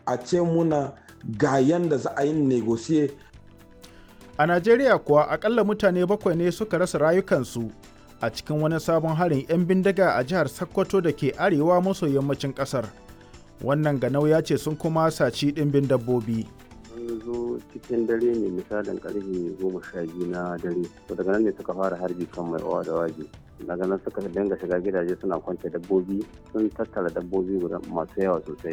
a ce muna ga yanda za a yi negotiate A Najeriya kuwa akalla mutane bakwai ne suka rasa rayukansu a cikin wani sabon harin 'yan bindiga a jihar Sokoto da ke arewa maso yammacin ƙasar. Wannan ganau ya ce sun kuma saci ɗimbin dabbobi. sun zo cikin dare ne misalin karfe goma sha biyu na dare to daga nan ne suka fara harbi kan mai owa da waje daga nan suka dinga shiga gidaje suna kwance dabbobi sun tattara dabbobi guda masu yawa sosai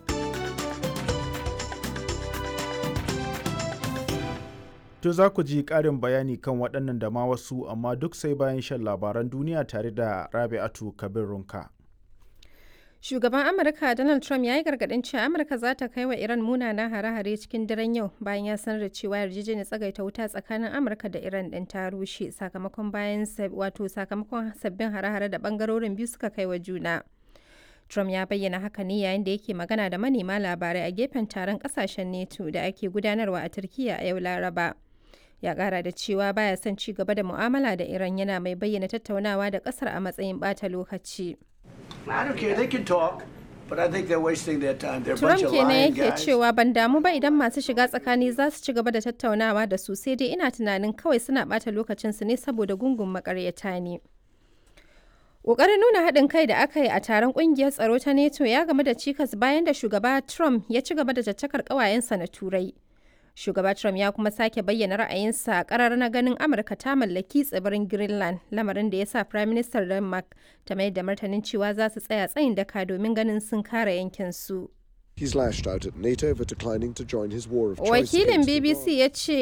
To za ku ji ƙarin bayani kan waɗannan da ma wasu amma duk sai bayan shan labaran duniya tare da Rabi'atu Kabir Runka. Shugaban Amurka Donald Trump ya yi gargaɗin cewa Amurka za ta kai wa Iran munanan hare-hare cikin daren yau bayan ya sanar da cewa yarjejeniyar tsagaita wuta tsakanin Amurka da Iran ɗin ta rushe sakamakon bayan wato sakamakon sabbin hare-hare da ɓangarorin biyu suka kai wa juna. Trump ya bayyana haka ne yayin da yake magana da manema labarai a gefen taron ƙasashen NATO da ake gudanarwa a Turkiyya a yau Laraba. Ya ƙara da cewa baya son ci gaba da mu'amala da Iran yana mai bayyana tattaunawa da ƙasar a matsayin ɓata lokaci. I don't care. They can talk, but I think they're wasting their time. They're a Trump bunch of kenan lying yake guys. cewa ban damu ba idan masu shiga tsakani za su ci gaba da tattaunawa da su sai dai ina tunanin kawai suna ɓata lokacinsu ne saboda gungun makaryata ne. Ƙoƙarin nuna haɗin kai da aka yi a taron ƙungiyar tsaro ta NATO ya game da cikas bayan da shugaba Trump ya ci gaba da caccakar ƙawayensa na Turai. Shugaba Trump ya kuma sake bayyana ra'ayinsa a ƙarar na ganin Amurka ta mallaki tsibirin Greenland, lamarin da ya sa Prime Minister Denmark ta mai da martanin cewa za su tsaya tsayin daka domin ganin sun kare yankinsu. He's lashed out at NATO for declining to join his war of choice Wakilin against BBC Iran. ya ce